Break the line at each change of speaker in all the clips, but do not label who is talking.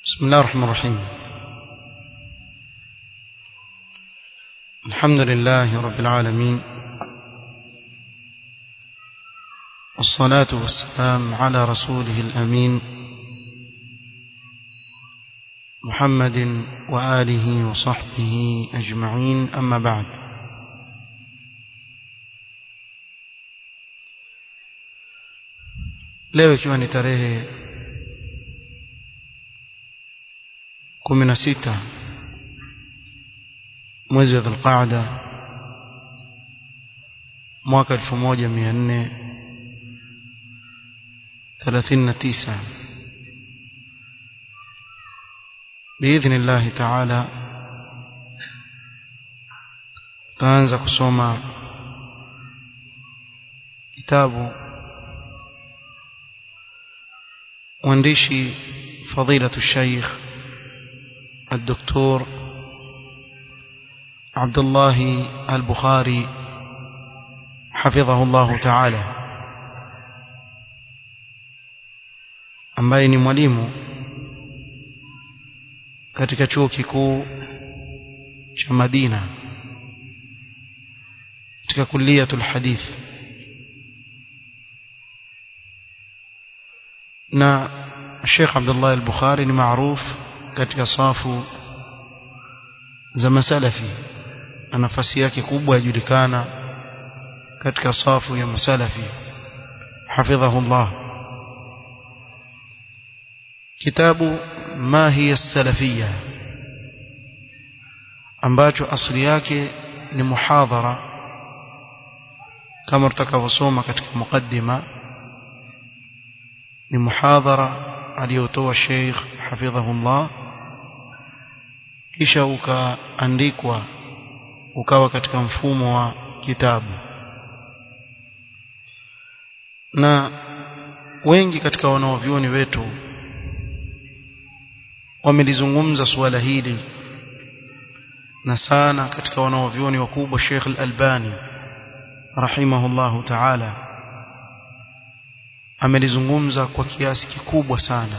بسم الله الرحمن الرحيم الحمد لله رب العالمين والصلاة والسلام على رسوله الأمين محمد وآله وصحبه أجمعين أما بعد leo ikiwa ni tarehe kumi na sita mwezi wa dhulqaada mwaka elfu moja mia nne thelathini na tisa biidhni llahi taala tutaanza kusoma kitabu mwandishi fadilatu shaykh الدكتور عبد الله البخاري حفظه الله تعالى ambaye ni mwalimu katika chuo kikuu cha Madina katika kulliyatul hadith na Sheikh Abdullah al-Bukhari ni maarufu katika safu za masalafi na nafasi yake kubwa yajulikana katika safu ya masalafi hafidhahu Allah kitabu ma hiya salafia ambacho asili yake ni muhadhara kama tutakavyosoma katika mukaddima ni muhadhara aliyotoa Sheikh hafidhahu Allah kisha ukaandikwa ukawa katika mfumo wa kitabu na wengi katika wanaovyuoni wetu wamelizungumza suala hili na sana katika wanaovyuoni wakubwa Sheikh Al-Albani rahimahullahu ta'ala amelizungumza kwa kiasi kikubwa sana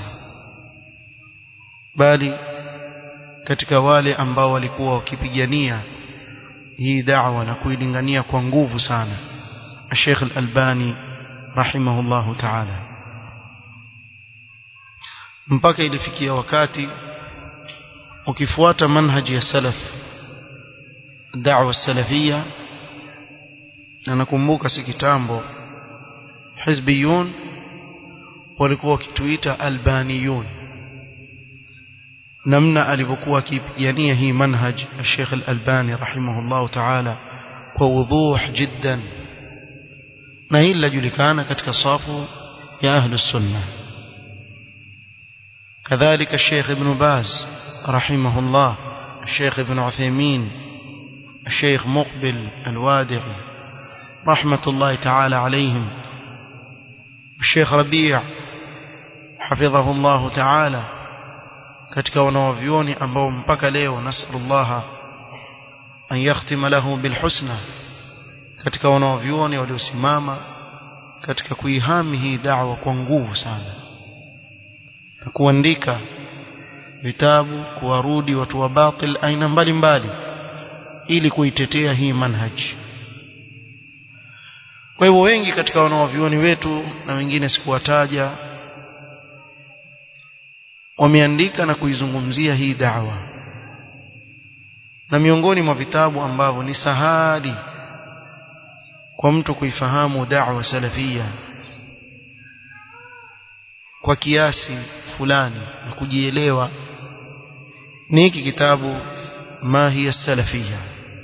bali katika wale ambao walikuwa wakipigania hii da'wa na kuilingania kwa nguvu sana Sheikh Al-Albani rahimahullahu ta'ala mpaka ilifikia wakati ukifuata manhaji ya salaf da'wa salafia na nakumbuka si kitambo hizbiyun walikuwa wakituita albaniyun namna alivyokuwa akipigania hii manhaj Sheikh Al-Albani rahimahullah ta'ala kwa wuduh jiddan na hili lajulikana katika safu ya ahlus sunnah كذلك الشيخ ابن باز رحمه الله الشيخ ابن عثيمين الشيخ مقبل الوادعي رحمة الله تعالى عليهم الشيخ ربيع حفظه الله تعالى katika wanawavyoni ambao mpaka leo nasallallahu an yakhtima lahu bilhusna katika wanawavyoni waliosimama katika kuihami hii da'wa kwa nguvu sana na kuandika vitabu kuwarudi watu wa batil aina mbalimbali ili kuitetea hii manhaji kwa hivyo wengi katika wanawavyuoni wetu na wengine sikuwataja wameandika na kuizungumzia hii da'wa na miongoni mwa vitabu ambavyo ni sahali kwa mtu kuifahamu da'wa salafia kwa kiasi fulani na kujielewa ni hiki kitabu ma hiya salafia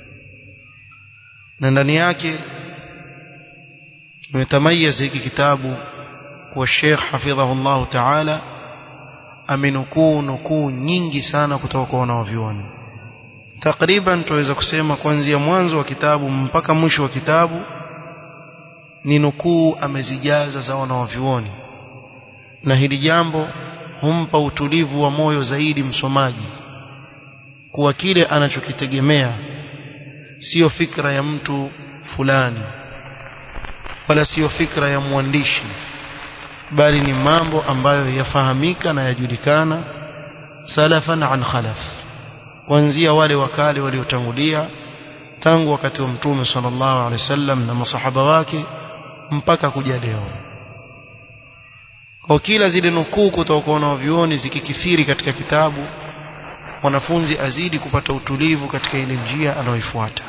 na ndani yake kimetamayiza hiki kitabu kwa Sheikh hafidhahu Allah Ta'ala amenukuu nukuu nyingi sana kutoka kwa wanawavyuoni takriban tuweza kusema kuanzia mwanzo wa kitabu mpaka mwisho wa kitabu ni nukuu amezijaza za wanawavyuoni na hili jambo humpa utulivu wa moyo zaidi msomaji kuwa kile anachokitegemea sio fikra ya mtu fulani wala sio fikra ya mwandishi bali ni mambo ambayo yafahamika na yajulikana salafan an khalaf kuanzia wale wakale waliotangulia tangu wakati wa mtume sallallahu alaihi wasallam na masahaba wake mpaka kuja leo kwa kila zile nukuu kutoka kwa wanavyuoni zikikithiri katika kitabu mwanafunzi azidi kupata utulivu katika ile njia anayoifuata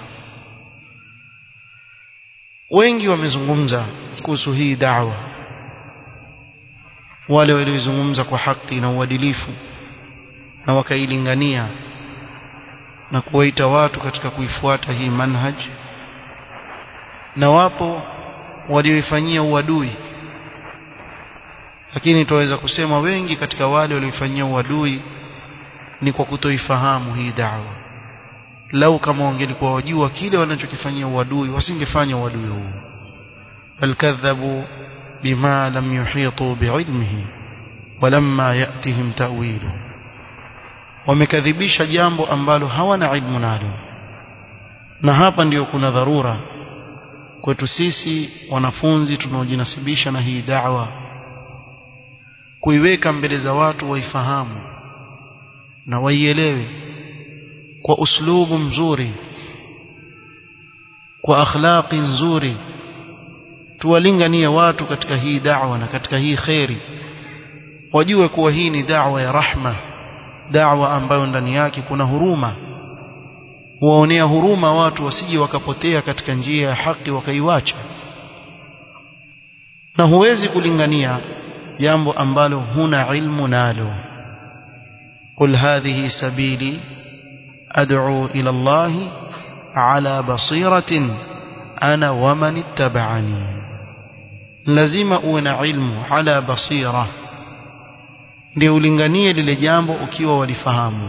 wengi wamezungumza kuhusu hii da'wa wale waliozungumza kwa haki na uadilifu na wakailingania na kuwaita watu katika kuifuata hii manhaj na wapo walioifanyia uadui lakini tunaweza kusema wengi katika wale walioifanyia uadui ni kwa kutoifahamu hii da'wa lau kama wangelikuwa wajua kile wanachokifanyia uadui wasingefanya uadui huu bal kadhabu bima lam yuhitu biilmihi walamma yatihim ta'wilu wamekadhibisha jambo ambalo hawana ilmu nalo na hapa ndiyo kuna dharura kwetu sisi wanafunzi tunaojinasibisha na hii da'wa kuiweka mbele za watu waifahamu na waielewe kwa uslubu mzuri kwa akhlaqi nzuri tuwalinganie watu katika hii da'wa na katika hii khairi wajue kuwa hii ni da'wa ya rahma da'wa ambayo ndani yake kuna huruma huwaonea huruma watu wasije wakapotea katika njia ya haki wakaiwacha na huwezi kulingania jambo ambalo huna ilmu nalo قل هذه سبيلي أدعو إلى الله على بصيرة أنا ومن اتبعني لازم أون علم على بصيرة liulinganie lile jambo ukiwa walifahamu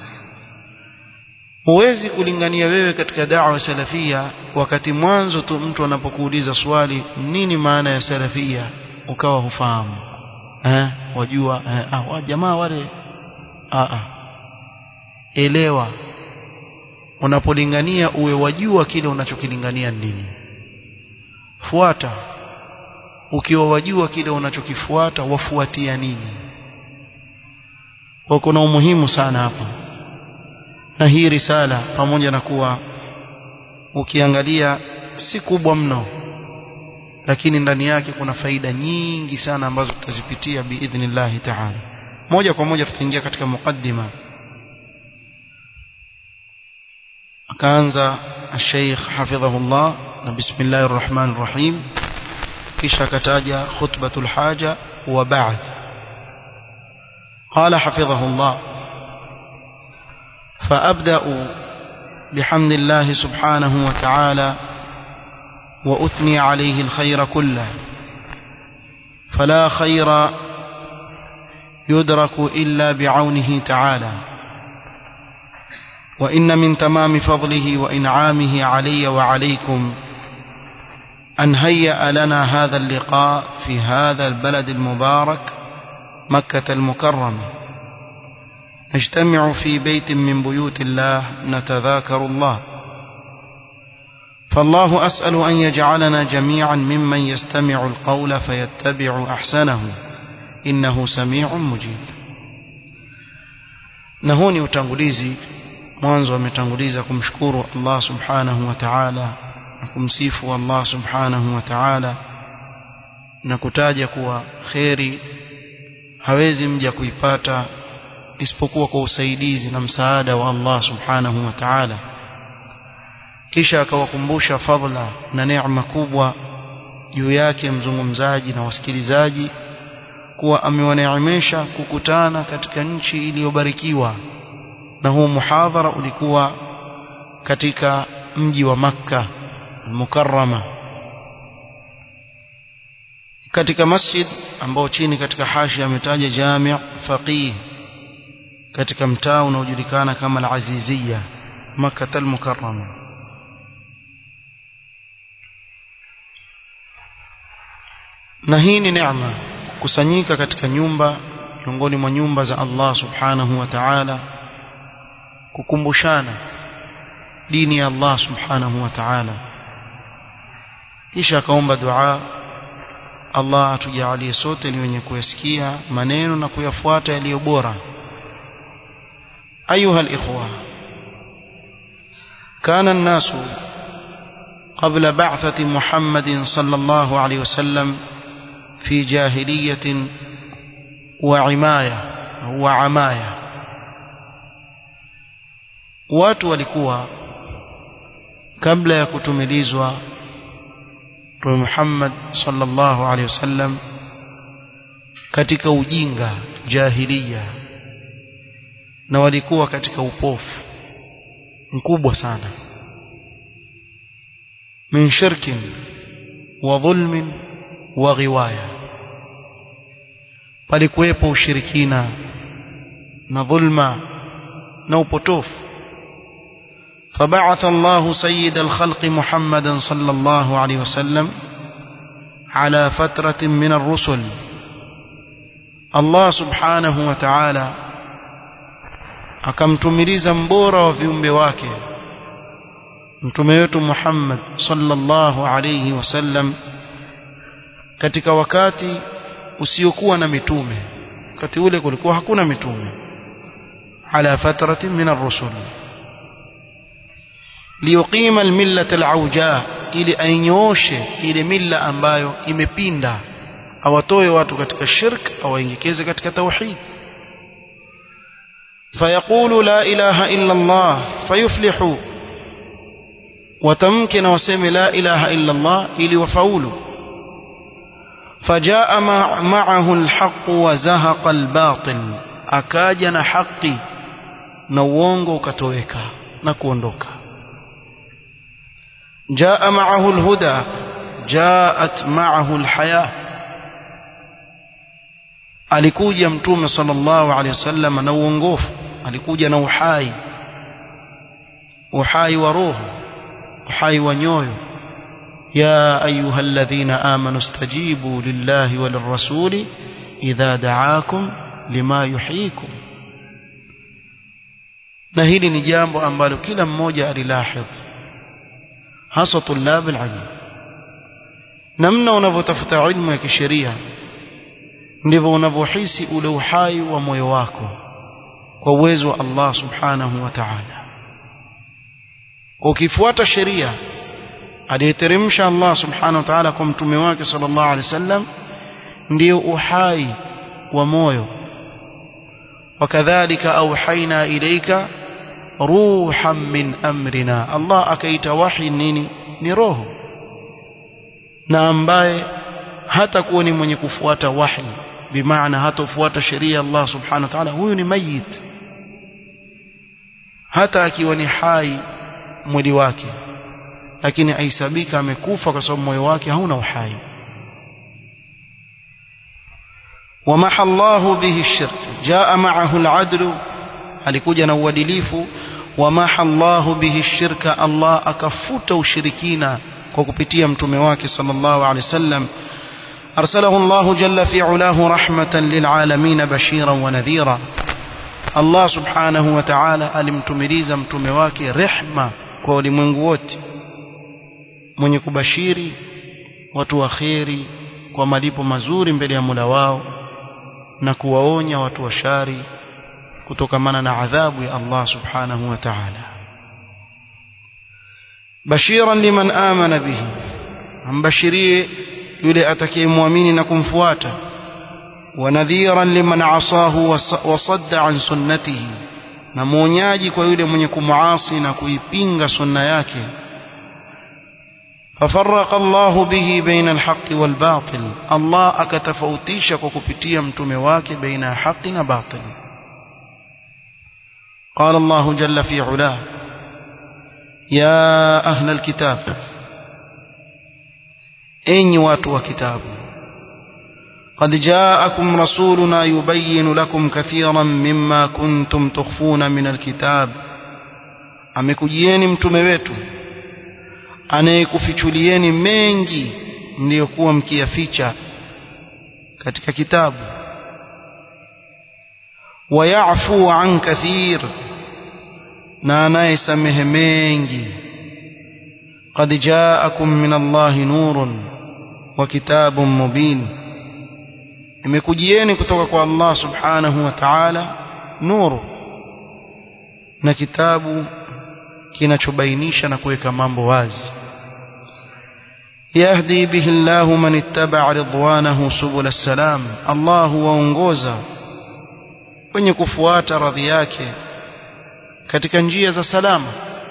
huwezi kulingania wewe katika da'wa salafia wakati mwanzo tu mtu anapokuuliza swali nini maana ya salafia ukawa hufahamu eh wajua eh, ah wa jamaa wale ah ah elewa unapolingania uwe wajua kile unachokilingania nini fuata ukiwa wajua kile unachokifuata wafuatia nini kwa kuna umuhimu sana hapa na hii risala pamoja na kuwa ukiangalia si kubwa mno lakini ndani yake kuna faida nyingi sana ambazo tutazipitia biidhnillahi ta'ala moja kwa moja tutaingia katika mukaddima akaanza الشيخ حفظه الله بسم الله الرحمن الرحيم kisha kataja khutbatul haja wa ba'd قال حفظه الله فأبدأ بحمد الله سبحانه وتعالى وأثني عليه الخير كله فلا خير يدرك إلا بعونه تعالى وإن من تمام فضله وإنعامه علي وعليكم أن هيأ لنا هذا اللقاء في هذا البلد المبارك مكة المكرمة نجتمع في بيت من بيوت الله نتذاكر الله فالله أسأل أن يجعلنا جميعا ممن يستمع القول فيتبع أحسنه إنه سميع مجيب نهوني utangulizi mwanzo ametanguliza kumshukuru Allah subhanahu wa ta'ala na kumsifu Allah subhanahu wa ta'ala na kutaja kuwa kheri hawezi mja kuipata isipokuwa kwa usaidizi na msaada wa Allah subhanahu wa ta'ala kisha akawakumbusha fadla na neema kubwa juu yake mzungumzaji na wasikilizaji kuwa amewaneemesha kukutana katika nchi iliyobarikiwa na huu muhadhara ulikuwa katika mji wa Makka al-Mukarrama katika masjid ambao chini katika hashi ametaja Jami' Faqih katika mtaa unaojulikana kama al-Aziziyya Makkah al-Mukarrama na hii ni neema kukusanyika katika nyumba miongoni mwa nyumba za Allah subhanahu wa ta'ala kukumbushana dini ya Allah subhanahu wa ta'ala kisha akaomba dua Allah atujalie sote ni wenye kuyasikia maneno na kuyafuata yaliyo bora أيها الإخوة كان الناس قبل بعثة محمد صلى الله عليه وسلم في جاهلية وعماية وعماية watu walikuwa kabla ya kutumilizwa Mtume Muhammad sallallahu alaihi wasallam katika ujinga jahiliya na walikuwa katika upofu mkubwa sana min shirkin wa dhulmin wa ghiwaya palikuwepo ushirikina na dhulma na upotofu فبعث الله سيد الخلق محمدا صلى الله عليه وسلم على فترة من الرسل الله سبحانه وتعالى akamtumiliza mbora wa viumbe wake mtume wetu Muhammad sallallahu alayhi wasallam katika wakati usiokuwa na mitume wakati ule kulikuwa hakuna mitume ala fatratin min ar-rusul liyuqima almillata alauja ili ainyooshe ile milla ambayo imepinda awatoe watu katika shirk awaingekeze katika tauhid fayaqulu la ilaha illa Allah fayuflihu watamke na waseme la ilaha illa Allah ili wafaulu فجاء معه الحق وزهق الباطل akaja na haki na uongo ukatoweka na kuondoka جاء معه الهدى جاءت معه الحياة alikuja mtume sallallahu alaihi wasallam na uongofu alikuja na uhai uhai wa roho uhai wa nyoyo ya ayuha alladhina amanu stajibu lillahi walirrasuli idha da'akum lima yuhyikum na hili ni jambo ambalo kila mmoja alilahidh hasa tulab alilm namna unavyotafuta ilmu ya kisheria ndivyo unavyohisi ule uhai wa moyo wako kwa uwezo wa Allah subhanahu wa ta'ala ukifuata sheria aliyeteremsha Allah subhanahu wa ta'ala kwa mtume wake sallallahu alaihi wasallam ndio uhai wa moyo wakadhalika auhaina ilaika ruhan min amrina Allah akaita wahi nini ni roho na ambaye hata kuwa ni mwenye kufuata wahi bimaana hatofuata sheria Allah subhanahu wa ta'ala huyu ni mayit hata akiwa ni hai mwili wake lakini aisabika amekufa kwa sababu moyo wake hauna uhai ومحى الله به الشرك جاء معه العدل alikuja na uadilifu ومحى الله به الشرك الله akafuta ushirikina kwa kupitia mtume wake sallallahu alaihi wasallam أرسله الله جل في علاه رحمة للعالمين بشيرا ونذيرا الله سبحانه وتعالى alimtumiliza mtume wake rehma kwa ulimwengu wote mwenye kubashiri watu wa kheri kwa malipo mazuri mbele ya Mola wao na kuwaonya watu wa shari kutokamana na adhabu ya Allah subhanahu wa ta'ala bashiran liman amana bihi ambashirie yule atakayemwamini na kumfuata wanadhiran liman asahu wasadda an sunnatihi na mwonyaji kwa yule mwenye kumuasi na kuipinga sunna yake ففرق الله به بين الحق والباطل الله akatofautisha kwa kupitia mtume wake baina haki na batil قال الله جل في علاه يا أهل الكتاب أين واتوا كتاب قد جاءكم رسولنا يبين لكم كثيرا مما كنتم تخفون من الكتاب amekujieni mtume wetu anayekufichulieni mengi mliyokuwa mkiyaficha katika kitabu wayafu an kathir na anayesamehe mengi qad jaakum min Allahi nurun wa kitabun mubin imekujieni kutoka kwa Allah subhanahu wa ta'ala nuru na kitabu kinachobainisha na kuweka mambo wazi yahdi bihi Allahu man ittaba'a ridwanahu subul salam Allah huwaongoza wenye kufuata radhi yake katika njia za salama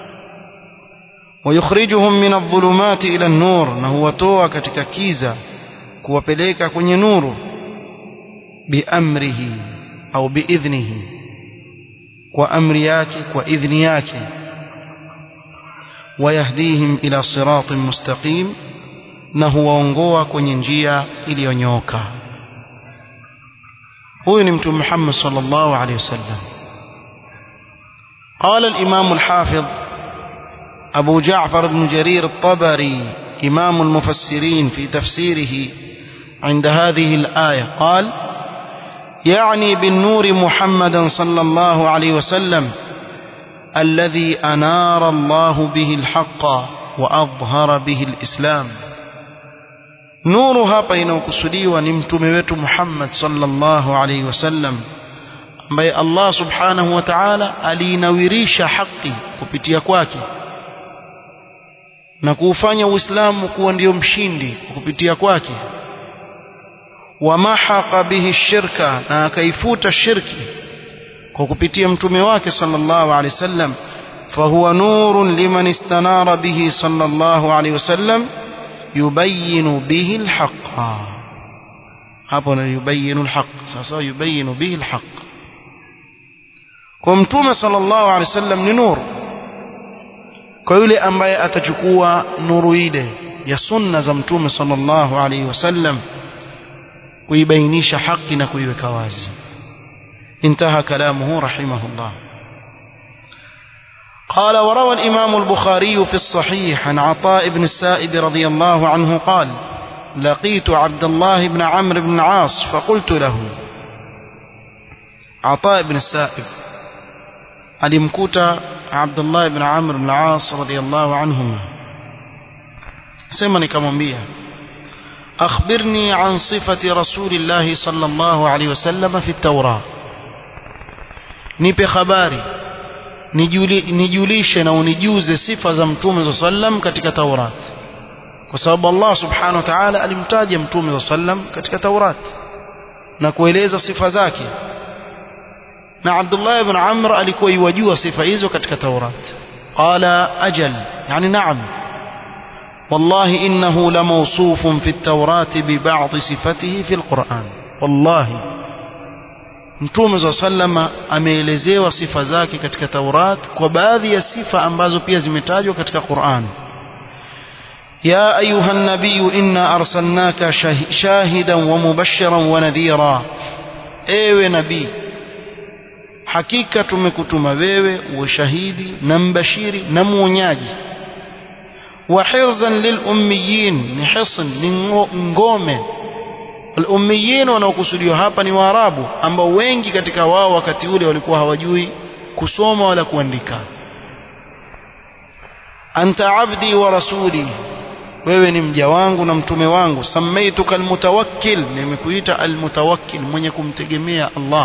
ويخرجهم من الظلمات إلى النور na huwatoa katika kiza kuwapeleka kwenye nuru biamrihi au biidhnihi kwa amri yake kwa idhni yake wayahdihim ila siratin mustaqim na huwaongoa kwenye njia iliyonyooka huyu ni mtume Muhammad sallallahu alaihi wasallam قال الإمام الحافظ أبو جعفر بن جرير الطبري إمام المفسرين في تفسيره عند هذه الآية قال يعني بالنور محمدا صلى الله عليه وسلم الذي أنار الله به الحق وأظهر به الإسلام nuru hapa inayokusudiwa ni mtume wetu Muhammad sallallahu alaihi wasallam ambaye Allah subhanahu wa ta'ala aliinawirisha haki kupitia kwake na kuufanya Uislamu kuwa ndio mshindi kupitia kwake wamahaqa bihi shirka na akaifuta shirki kwa kupitia mtume wake sallallahu alaihi wasallam fahuwa nurun liman istanara bihi sallallahu alaihi wasallam yubayinu bihi alhaqa hapo na yubayinu alhaq sasa yubayinu bihi alhaq kwa mtume sallallahu alaihi wasallam ni nuru kwa yule ambaye atachukua nuru ile ya sunna za mtume sallallahu alaihi wasallam kuibainisha haki na kuiweka wazi انتهى كلامه رحمه الله قال وروى الإمام البخاري في الصحيح عن عطاء بن السائب رضي الله عنه قال لقيت عبد الله بن عمرو بن العاص فقلت له عطاء بن السائب alimkuta Abdullah ibn Amr ibn al-As radiyallahu anhuma sema nikamwambia akhbirni an sifati rasulillah sallallahu alayhi wasallam fi at-Taurah nipe habari nijulishe na unijuze sifa za mtume sallam katika Taurat kwa sababu Allah subhanahu wa ta'ala alimtaja mtume sallam katika Taurat na kueleza sifa zake na Abdullah ibn Amr alikuwa iwajua sifa hizo katika Taurat qala ajal yani naam والله إنه لموصوف في التوراة ببعض صفته في القرآن والله Mtume za sallama ameelezewa sifa zake katika Taurat kwa baadhi ya sifa ambazo pia zimetajwa katika Qur'an. Ya ayuha nabiy inna arsalnaka shahidan wa mubashiran wa nadhira. Ewe nabii hakika tumekutuma wewe uwe shahidi na mbashiri na mwonyaji wa hirzan lil ummiyin ni hisn ni ngome al-ummiyin wanaokusudiwa hapa ni waarabu ambao wengi katika wao wakati ule walikuwa hawajui kusoma wala kuandika anta abdi wa rasuli wewe ni mja wangu na mtume wangu samaituka almutawakkil nimekuita almutawakkil mwenye kumtegemea Allah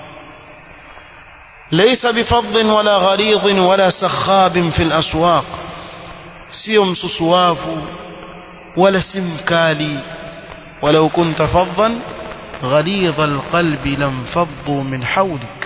ليس بفض ولا غليظ ولا سخاب في الأسواق sio msusuavu wala si mkali ولو كنت فظا غليظ القلب لانفضوا من حولك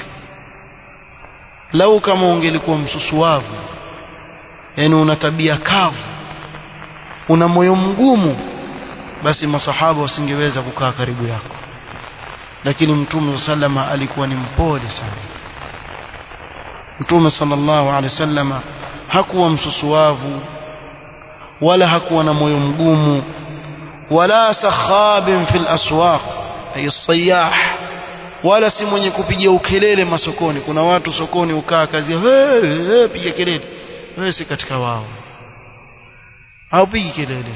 لو kama ungelikuwa msusuavu yani una tabia kavu una moyo mgumu basi masahaba wasingeweza kukaa karibu yako lakini mtume sallama alikuwa ni mpole sana mtume sallallahu alaihi wasallama hakuwa msusuavu wala hakuwa na moyo mgumu wala sakhabin fil aswaq ay sayah wala si mwenye kupiga ukelele masokoni kuna watu sokoni ukaa kazi hey, hey, piga kelele wewe si katika wao haupigi kelele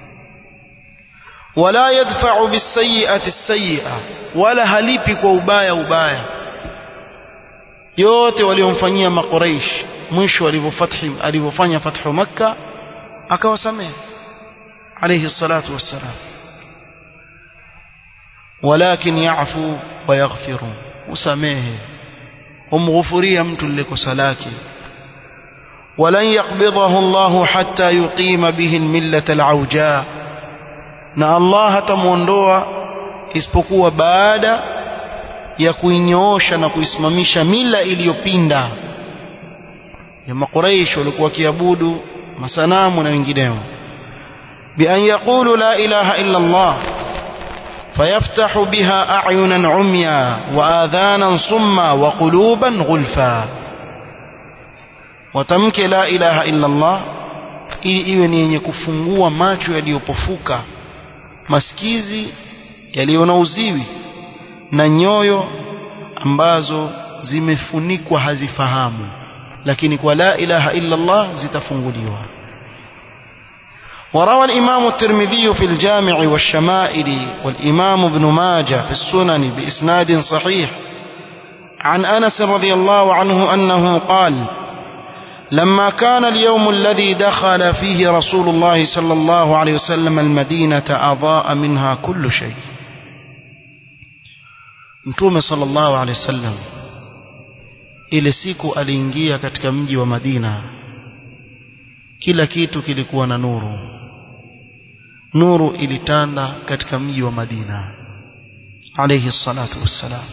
wala yadfa'u bisayi'ati sayi'a wala halipi kwa ubaya ubaya yote waliomfanyia makuraish mwisho alivyofathi alivyofanya fathu makka akawasamehe alayhi salatu wassalam walakin yafu wa yaghfiru usamehe humghufuria mtu lile kosa lake ولن يقبضه الله حتى يقيم به الملة العوجاء na Allah hatamuondoa isipokuwa baada ya kuinyoosha na kuisimamisha mila iliyopinda ya makuraish walikuwa kiabudu masanamu na wengineo بأن يقولوا لا إله إلا الله فيفتح بها أعينا عميا وآذانا صما وقلوبا غلفا وتمك لا إله إلا الله ili iwe ni yenye kufungua macho yaliyopofuka masikizi yaliyo na uziwi na nyoyo ambazo zimefunikwa hazifahamu lakini kwa la ilaha illa Allah zitafunguliwa وروى الإمام الترمذي في الجامع والشمائل والإمام ابن ماجه في السنن بإسناد صحيح عن أنس رضي الله عنه أنه قال لما كان اليوم الذي دخل فيه رسول الله صلى الله عليه وسلم المدينة أضاء منها كل شيء متوم صلى الله عليه وسلم ile siku aliingia katika mji wa Madina kila kitu kilikuwa na nuru nuru ilitanda katika mji wa Madina alayhi salatu wassalam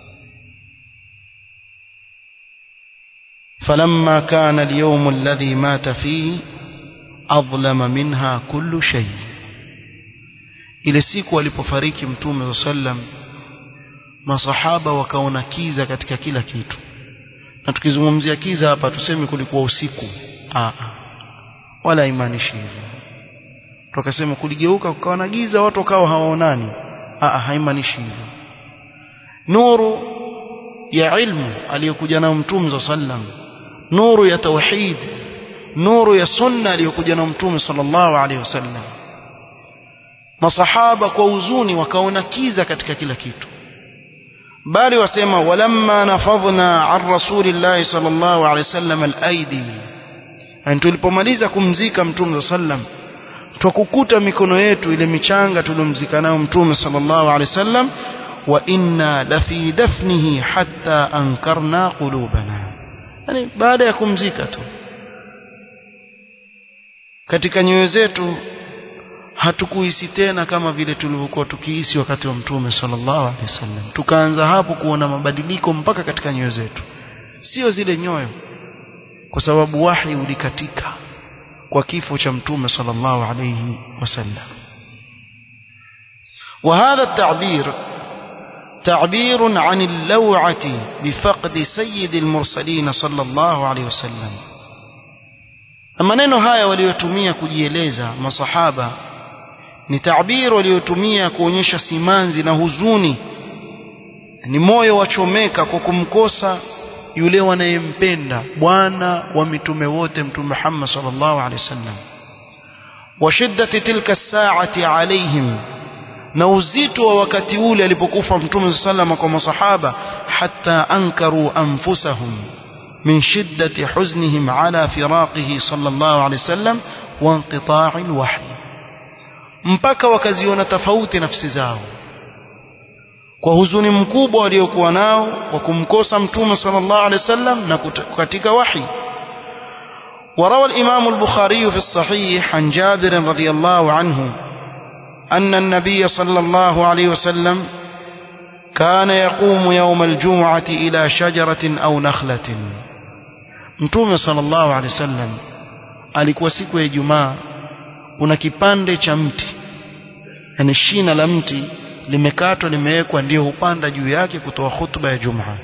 فلما كان اليوم الذي مات فيه أظلم منها كل شيء ile siku alipofariki mtume sallam masahaba wakaona kiza katika kila kitu na tukizungumzia kiza hapa tuseme kulikuwa usiku Aa, wala imaanishi hivyo tukasema kuligeuka kukawa na giza watu wakawa hawaonani Aa, haimaanishi hivyo nuru ya ilmu aliyokuja nayo mtume sallam nuru ya tauhid nuru ya sunna aliyokuja na mtume sallallahu alaihi wasallam masahaba kwa huzuni wakaona kiza katika kila kitu bali wasema walamma nafadhna an rasulillahi sallallahu alaihi wasallam alaidi yani tulipomaliza kumzika mtume sallam twakukuta mikono yetu ile michanga tulomzika nayo mtume sallallahu alaihi wasallam wa inna lafi dafnihi hatta ankarna qulubana yani baada ya kumzika tu katika nyoyo zetu hatukuhisi tena kama vile tulivyokuwa tukihisi wakati wa mtume sallallahu alaihi wasallam tukaanza hapo kuona mabadiliko mpaka katika nyoyo zetu sio zile nyoyo kwa sababu wahi ulikatika kwa kifo cha mtume sallallahu alaihi wasallam وهذا التعبير تعبير عن اللوعة بفقد سيد المرسلين صلى الله عليه وسلم maneno haya waliotumia kujieleza masahaba ni tabiri waliotumia kuonyesha simanzi na huzuni ni moyo wachomeka kwa kumkosa yule wanayempenda bwana wa mitume wote mtume Muhammad sallallahu alaihi wasallam wa shiddati tilka saati alaihim na uzito wa wakati ule alipokufa mtume sallallahu kwa masahaba hatta ankaru anfusahum min shiddati huznihim ala firaqihi sallallahu alaihi wasallam wa inqita'i alwahy mpaka wakaziona tofauti nafsi zao kwa huzuni mkubwa waliokuwa nao kwa kumkosa mtume sallallahu alaihi wasallam na katika wahi وروى الإمام البخاري في الصحيح عن جابر رضي الله عنه أن النبي صلى الله عليه وسلم كان يقوم يوم الجمعة إلى شجرة أو نخلة mtume sallallahu alaihi wasallam alikuwa siku ya Ijumaa kuna kipande cha mti yani shina la mti limekatwa limewekwa ndio hupanda juu yake kutoa hutuba ya Jumaa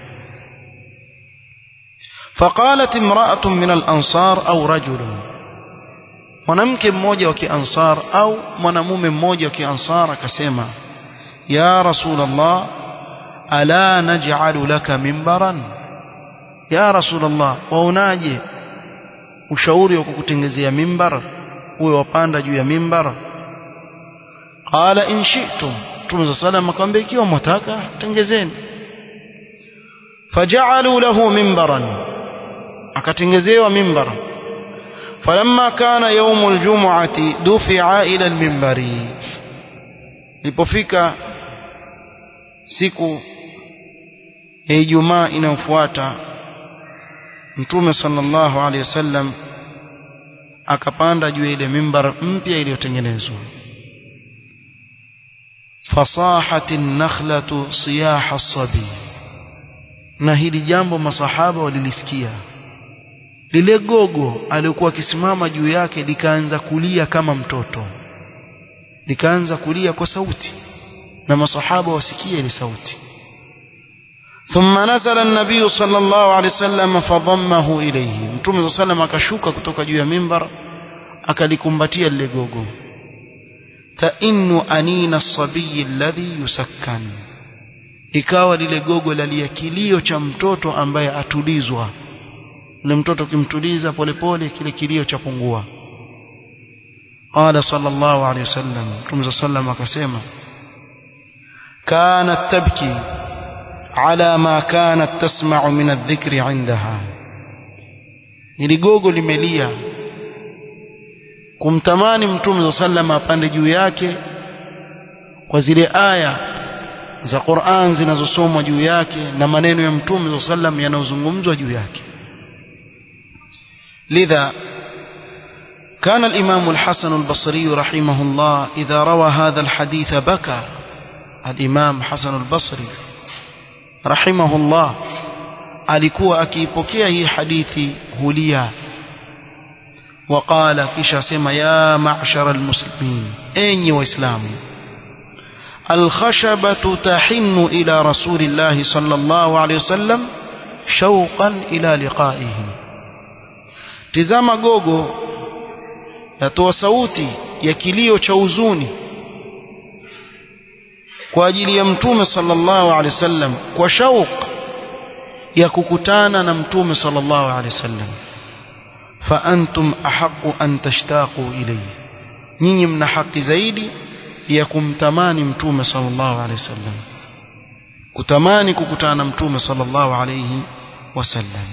فقالت امرأة من الأنصار أو رجل mwanamke mmoja wa kiansar au mwanamume mmoja wa kiansar akasema ya rasulullah ala naj'alu laka mimbaran ya rasulullah waonaje ushauri wa kukutengezea mimbar uwe wapanda juu ya mimbar qala in shi'tum Mtume sallam akamwambia ikiwa mwataka tengezeni faja'alu lahu mimbaran akatengezewa mimbar falamma kana yawm aljum'ati dufi'a ila almimbari lipofika siku ya Ijumaa inayofuata mtume sallallahu alaihi wasallam akapanda juu ile mimbar mpya iliyotengenezwa fasahati nakhlatu siyaha sabi na hili jambo masahaba walilisikia lile gogo alikuwa akisimama juu yake likaanza kulia kama mtoto likaanza kulia kwa sauti na masahaba wasikie ile sauti ثم نزل النبي صلى الله عليه وسلم فضمه إليه متوم صلى الله عليه وسلم akashuka kutoka juu ya mimbar akalikumbatia lile gogo tainu anina sabiyi alladhi yusakkan ikawa lile gogo lalia kilio cha mtoto ambaye atulizwa ule mtoto kimtuliza polepole kile kilio cha pungua qala sallallahu alayhi wasallam mtume sallam akasema kanat tabki ala ma kanat tasma'u min adh-dhikri 'indaha niligogo limelia kumtamani mtume sallam apande juu yake kwa zile aya za Qur'an zinazosomwa juu yake na maneno ya mtume sallam yanayozungumzwa juu yake لذا كان الإمام الحسن البصري رحمه الله إذا روى هذا الحديث بكى الإمام حسن البصري رحمه الله alikuwa akiipokea hii hadithi hulia وقال kisha sema ya ma'shar almuslimin enyi waislamu الخشبة تحن إلى رسول الله صلى الله عليه وسلم شوقا إلى لقائه tizama gogo yatoa sauti ya kilio cha huzuni kwa ajili ya mtume sallallahu alaihi wasallam kwa shauq ya kukutana na mtume sallallahu alaihi wasallam fa antum ahqqu an tashtaqu ilayhi nyinyi mna haki zaidi ya kumtamani mtume sallallahu alaihi wasallam kutamani kukutana na mtume sallallahu alaihi wasallam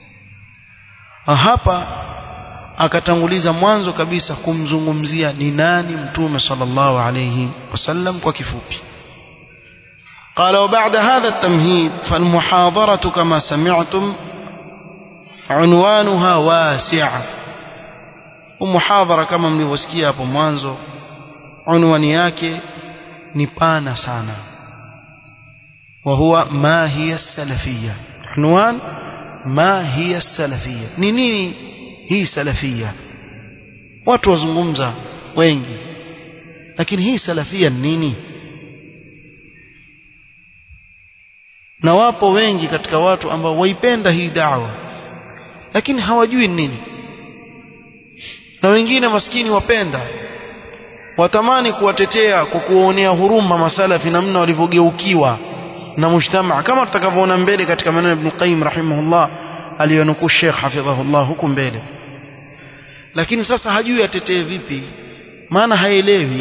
hapa akatanguliza mwanzo kabisa kumzungumzia ni nani mtume sallallahu alayhi wasallam kwa kifupi قال وبعد هذا التمهيد فالمحاضرة كما سمعتم عنوانها واسع ومحاضرة كما mlivyosikia hapo mwanzo unwani yake ni pana sana وهو ما هي السلفية عنوان ما هي السلفية ni nini hii salafia watu wazungumza wengi lakini hii salafia ni nini na wapo wengi katika watu ambao waipenda hii dawa lakini hawajui nini na wengine maskini wapenda watamani kuwatetea kwa kuwaonea huruma masalafi namna walivyogeukiwa na mujtamaa kama tutakavyoona mbele katika maneno ya Ibn Qayyim rahimahullah aliyonukuu Sheikh hafidhahullah huku mbele lakini sasa hajui atetee vipi maana haelewi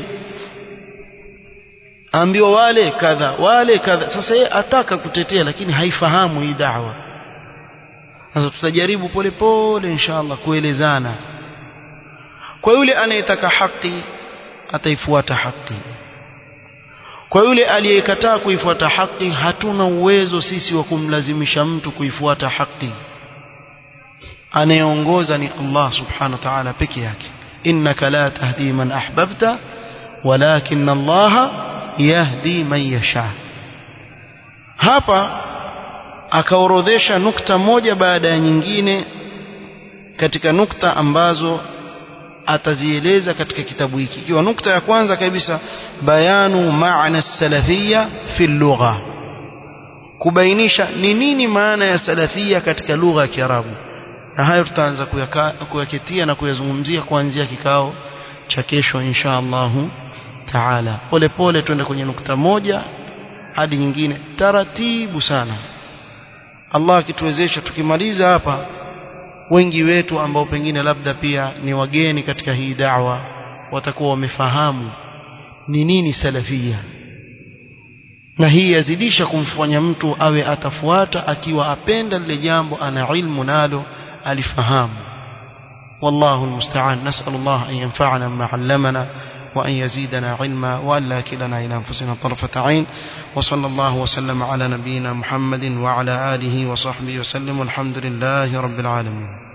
ambiwa wale kadha wale kadha sasa yeye ataka kutetea lakini haifahamu hii da'wa sasa tutajaribu polepole inshallah kuelezana kwa yule anayetaka haki ataifuata haki kwa yule aliyekataa kuifuata haki hatuna uwezo sisi wa kumlazimisha mtu kuifuata haki anayeongoza ni Allah subhanahu wa ta'ala peke yake innaka la tahdi man ahbabta walakin Allah yahdi man yasha hapa akaorodhesha nukta moja baada ya nyingine katika nukta ambazo atazieleza katika kitabu hiki ikiwa nukta ya kwanza kabisa bayanu maana salafia fi lugha kubainisha ni nini maana ya salafia katika lugha ya Kiarabu na hayo tutaanza kuyaketia na kuyazungumzia kuanzia kikao cha kesho insha Allahu taala pole pole twende kwenye nukta moja hadi nyingine taratibu sana Allah akituwezesha tukimaliza hapa wengi wetu ambao pengine labda pia ni wageni katika hii da'wa watakuwa wamefahamu ni nini salafia na hii yazidisha kumfanya mtu awe atafuata akiwa apenda lile jambo ana ilmu nalo alifahamu والله المستعان نسأل الله أن ينفعنا بما علمنا وأن يزيدنا علما وأن لا كلنا إلى أنفسنا طرفة عين وصلى الله وسلم على نبينا محمد وعلى آله وصحبه وسلم والحمد لله رب العالمين